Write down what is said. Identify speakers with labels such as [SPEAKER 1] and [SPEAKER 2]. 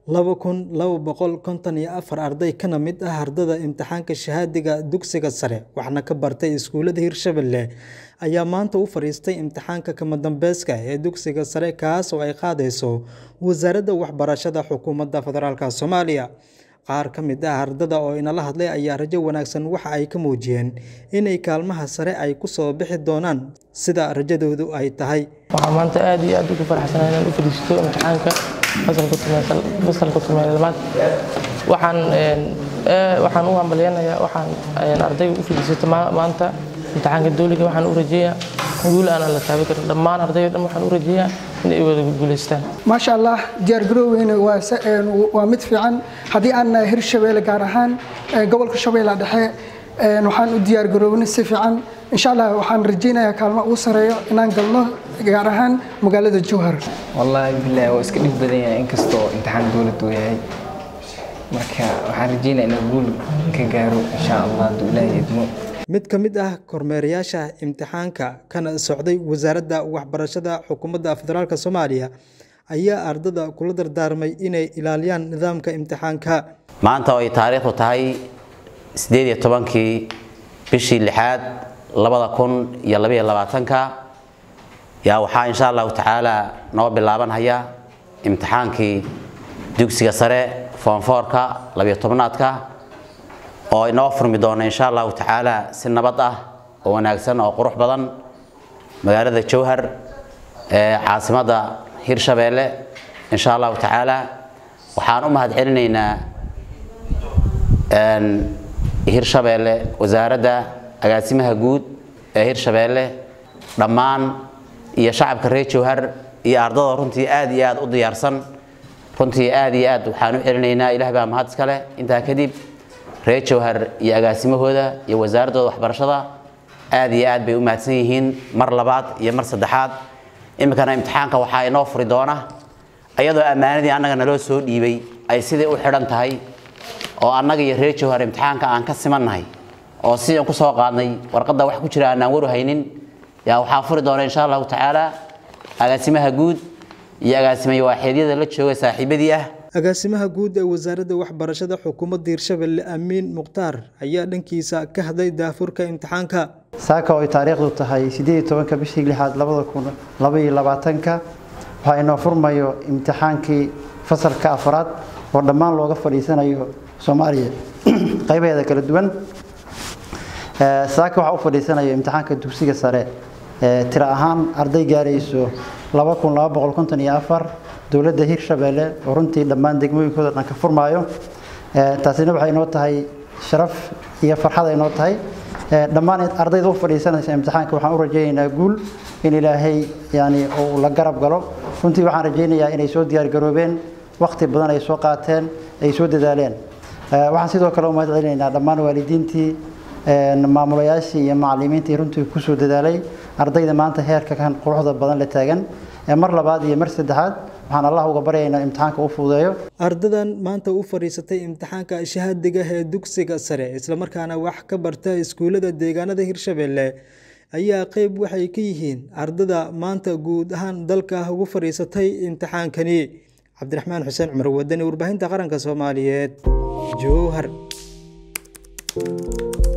[SPEAKER 1] laba kun laba boqol konton iyo afar arday kana mid ah ardada imtixaanka shahaadiga dugsiga sare waxna ka bartay iskuulada Hirshabelle ayaa maanta u fariistay imtixaanka kama dambayska ee dugsiga sare kaas oo ay qaadayso wasaaradda waxbarashada xukuumadda federaalka Soomaaliya qaar ka mid ah ardada oo inala hadlay ayaa rajo wanaagsan waxa ay ka muujiyeen inay kaalmaha sare ay ku soo bixi doonaan sida rajadoodu ay tahay
[SPEAKER 2] waxaan maanta aad iyo aad ugu faraxsanahay inaan u fadhiisto imtixaanka fasalka tumeysal fasalka tumeylamaad waxaan waxaan u hambalyanayaa waxaan ardayga u fadhiisato maanta imtixaanka dowliga waxaan u rajeeyaa guul aan la taaban karin dhammaan ardayda dhan waxaan u rajeeyaa inay wada guuleystaan
[SPEAKER 3] maasha allah diyaargaroweyna waa mid fiican haddii aan nahay hirshabeelle gaar ahaan gobolka shabeella dhexe waxaan u diyaargarownay si fiican insha allah waxaan rajaynayaa kaalmo ugu sareeyo inaan galno gaar ahaan magaalada jowhar
[SPEAKER 4] wallaahi bilaahi waa iska dhib badan yahay inkastoo imtixaan dowlad uu yahay marka waxaan rajaynayaa inaan guul ka gaaro insha allah hadduu ilaahay idmo
[SPEAKER 1] mid ka mid ah kormeerayaasha imtixaanka kana socday wasaaradda waxbarashada xukuumadda federaalk soomaaliya ayaa ardada kula dardaarmay inay ilaaliyaan nidaamka imtixaanka
[SPEAKER 5] maanta oo ay taariikhdu tahay sideed iyo tobankii bishii lixaad labada kun iyo labaiyo labaatanka yaa waxaa insha allahu tacaala noo bilaabanhaya imtixaankii dugsiga sare foonfoorka labiyo tobnaadka oo inoo furmi doona insha allahu tacaala si nabad ah oo wanaagsan oo qurux badan magaalada jowhar ee caasimadda hirshabeelle insha allahu tacaala waxaan u mahad celinaynaa hirshabeelle wasaaradda agaasimaha guud ee hirshabeelle dhammaan iyo shacabka reer jowhar iyo ardada runtii aad iyo aad u diyaarsan runtii aad iyo aad waxaan u celinaynaa ilaah baa mahad iska leh intaa kadib reer jowhar iyo agaasimahooda iyo wasaaraddooda waxbarashada aad iyo aad bay u mahadsan yihiin mar labaad iyo mar saddexaad iminkana imtixaanka waxaa inoo furi doona iyadoo ammaanadii annaga naloo soo dhiibay ay sidii u xidhan tahay oo annaga iyo reer jowhar imtixaanka aan ka simannahay oo sidaan ku soo qaadnay warqadda wax ku jira aanaan waru haynin yaa waxaa furi doona insha allahu tacaala agaasimaha guud iyo agaasimaya waaxeedyada la jooga saaxiibadii ah
[SPEAKER 1] agaasimaha guud ee wasaaradda waxbarashada xukuumadda hirshabelle amiin mukhtaar ayaa dhankiisa ka hadlay daafurka imtixaanka
[SPEAKER 6] saaka oo ay taariikhdu tahay sideed iyo tobanka bishii lixaad labada kun laba iyo labaatanka waxaa inoo furmayo imtixaankii fasalka afraad oo dhammaan looga fadhiisanayo soomaaliya qaybaheeda kala duwan saaka waxaa u fadhiisanayo imtixaanka dugsiga sare tiro ahaan arday gaarayso laba kun laba boqol konton iyo afar dowladda hirshabeelle oo runtii dhammaan degmooyinkooda dhan ka furmaayo taasina waxay inoo tahay sharaf iyo farxad ay inoo tahay dhammaan ardayda u fadhiisanaysa imtixaanka waxaan u rajaynaynaa guul in ilaahay yani uu la garab galo runtii waxaan rajaynayaa inay soo diyaargaroobeen waqti badan ay soo qaateen ay soo dadaaleen waxaan sidoo kale u mahad celinaynaa dhammaan waalidiintii maamulayaashii iyo macallimiintii runtii kusoo dadaalay ardayda maanta heerka kan quruxda badan la taagan mar labaad iyo mar saddexaad waxaan allah uga baryaynaa imtixaanka u fududeeyo
[SPEAKER 1] ardadan maanta u fadhiisatay imtixaanka shahaadiga ee dugsiga sare islamarkaana wax ka barta iskuullada deegaanada hirshabelle ayaa qeyb waxay ka yihiin ardada maanta guud ahaan dalka ugu fadhiisatay imtixaankani cabdiraxmaan xuseen cumar wadani warbaahinta qaranka soomaaliyeed jowhar